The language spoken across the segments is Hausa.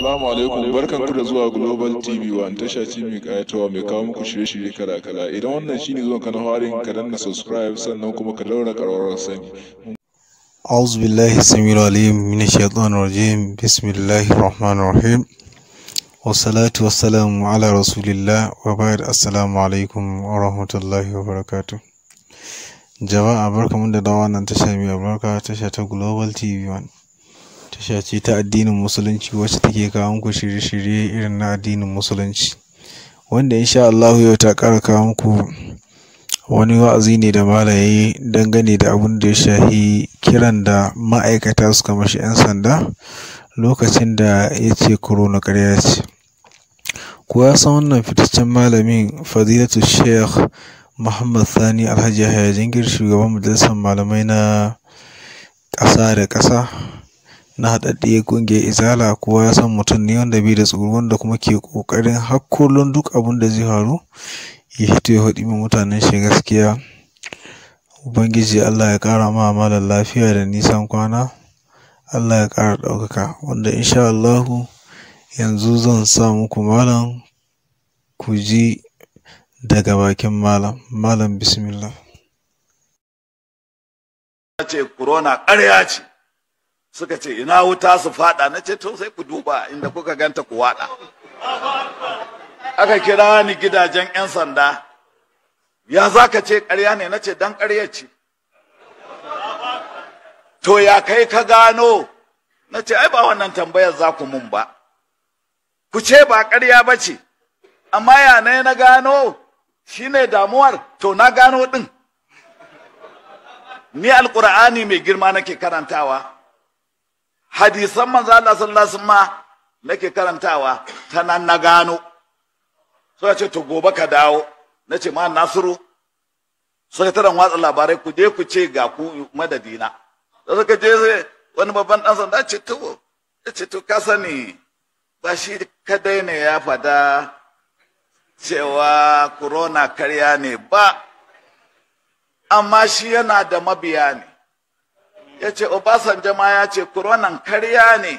Assalamu alaikum barkan ku da zuwa Global TV One tasha ce mai kayatawa mai kawo muku shirye-shirye kala-kala idan wannan shine zuwan ka na harin ka danna subscribe sannan kuma ka daura ƙararrawar sani. أعوذ بالله السميع العليم من الشيطان الرجيم بسم الله الرحمن الرحيم والصلاة والسلام على رسول الله وبعد السلام عليكم ورحمة الله وبركاته jama'a barkamu da dawa nan tasha mai albarka tasha ta global tv one tasha ce ta addinin musulunci wacce take kawo muku shirye-shirye irin na addinin musulunci wanda insha Allah yau ta ƙara kawo muku wani wa'azi ne da malaye dangane da abin da ya shahi kiran da ma'aikata suka mashi 'yan sanda lokacin da ya ce corona ƙarya ce kuwa san wannan fitaccen malamin fadilatu sheikh muhammad sani alhaji yahaya jingir shugaban majalisar malamai na ƙasa da ƙasa na haɗaɗɗiyar ƙungiyar izala kowa ya san mutum ne wanda bai da tsoro wanda kuma ke ƙoƙarin hakkolon duk abin da zai faru ya hito ya faɗi min mutanen shi gaskiya ubangiji allah ya ƙara ma malam lafiya da nisan kwana allah ya ƙara ɗaukaka wanda insha allahu yanzu zan sa muku malam ku ji daga bakin malam malam bismillah ce corona ƙarya ce suka ce ina wuta su fada na ce to sai ku duba inda kuka ganta ku wada aka kira ni gidajen 'yan sanda ya za ka ce ƙarya ne na ce dan ƙarya ce to ya kai ka gano na ce ai ba wannan tambayar za ku mun ba ku ce ba ƙarya ba ce amma ya ne na gano shine damuwar to na gano ɗin ni alƙur'ani mai girma nake karantawa hadisan manzo Allah sallallahu alaihi wasallam nake karantawa ta nan na gano suka ce to gobe ka dawo na ce ma nasiru sakataren watsa labarai ku je ku ce ga ku madadina da suka je wani babban dan sanda ce to ya ce to ka sani ba shi kadai ne ya fada cewa corona karya ne ba amma shi yana da mabiya ne ya ce obasanjo ma ya ce koronan karya ne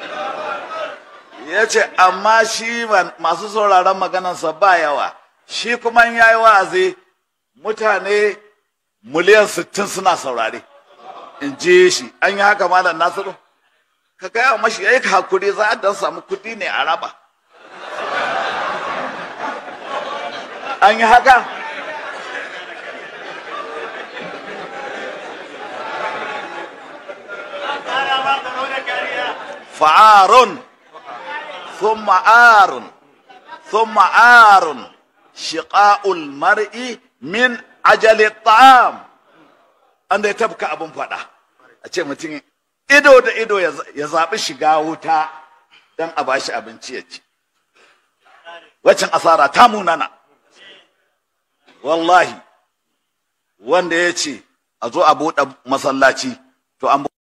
ya ce amma shi masu sauraron maganarsa ba yawa shi kuma ya yi wa'azi mutane miliyan sittin suna saurare in je shi an yi haka malam nasiru ka gaya mashi ya yi hakuri za a dan samu kudi ne a raba an yi haka fa'arun ثم آر ثم آر شقاء المرء من أجل الطعام an da ya tabka abin faɗa a ce mutum ido da ido ya zaɓi shiga wuta don a bashi abinci ya ci waccan asara ta munana wallahi wanda ya ce a zo a buɗe masallaci to an